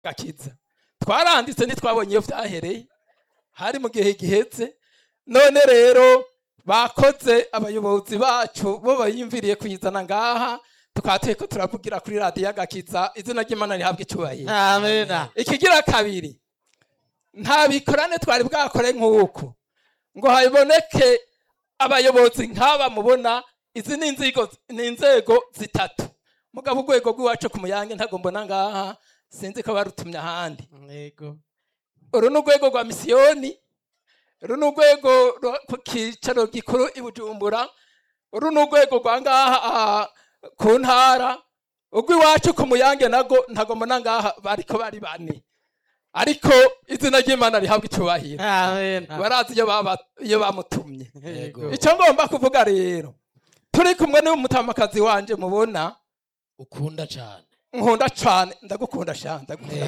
gakiza twaranditse ntitwabonye iyo vyahereye hari mu gihe gihetse none rero bakoze abayobozi bacu bo bayimviriye kuyizana ngaha tukaba turiko turavugira kuri radiyo agakiza izina ry'imana rihabwa icubahiro amena ikigira kabiri nta bikorane twari bwakore nk'uku ngo haboneke abayobozi nk'aba mubona izi ni inzego ni inzego zitatu mugabo urwego rw'iwacu ku muyange ntago mbona ngaha sinzi ko barutumye ahandi yego uru ni urwego rwa misiyoni uru ni urwego rwo ku cyicaro gikuru i bujumbura uru ni urwego rwa ngaha ah, ku ntara urw'iwacu ku muyange nago ntago mbona ngaha bariko bari bane ariko izina ry'imana rihabwa icubahiro amena barazi iyo baba- iyo bamutumye yego icyo ngomba kuvuga rero turi kumwe n'umutamakazi wanje mubona ukunda cyane nkunda cane ndagukunda shana ndagukunda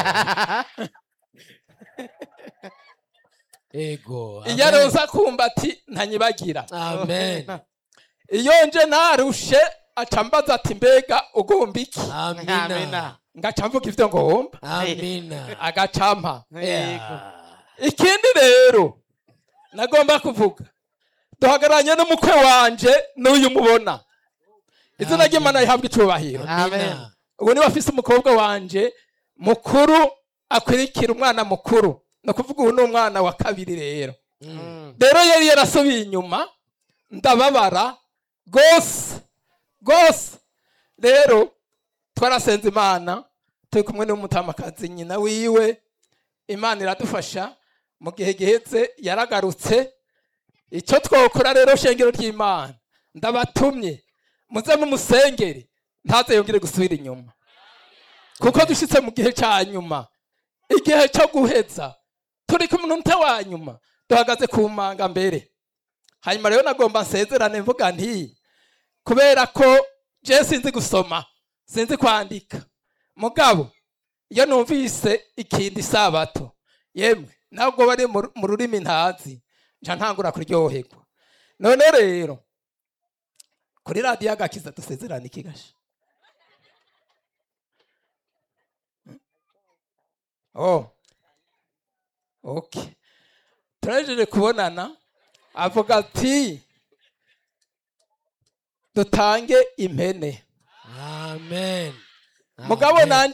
ego iyo aroza kumva ati ntanyibagira amen iyo nje narushe aca mbaza ati mbega ugomba iki amina amena ngaca mvuga ivyo ngomba amina agacampa yego ikindi rero nagomba kuvuga duhagararanye n'umukwe wanje n'uyu mubona izina ry'imana rihabwa icubahiro amina ubu niba afise umukobwa wanje mukuru akurikira umwana mukuru ni ukuvuga ubu ni umwana wa kabiri rero Mm. rero yari yarasubiye inyuma ndababara rwose rwose rero twarasenze imana turi kumwe n'umutamakazi nyina wiwe imana iradufasha mu gihe gihetse yaragarutse icyo twokora rero shengero ry'imana ndabatumye muze mumusengere ntaze yongere gusubira inyuma kuko dushitse mu gihe cya nyuma igihe cyo guheza turi ku munota wa nyuma duhagaze ku manga mbere hanyuma rero nagomba nsezerane mvuga nti kubera ko je sinzi gusoma sinzi kwandika mugabo iyo numvise ikindi sabato yemwe ntabwo bari mu mu rurimi ntazi nca ntangura kuryoherwa none rero kuri radiyo agakiza dusezerane ikigasha oh okay turajeje kubonana avuga ati dutange impene amen mugabo Amen. nanje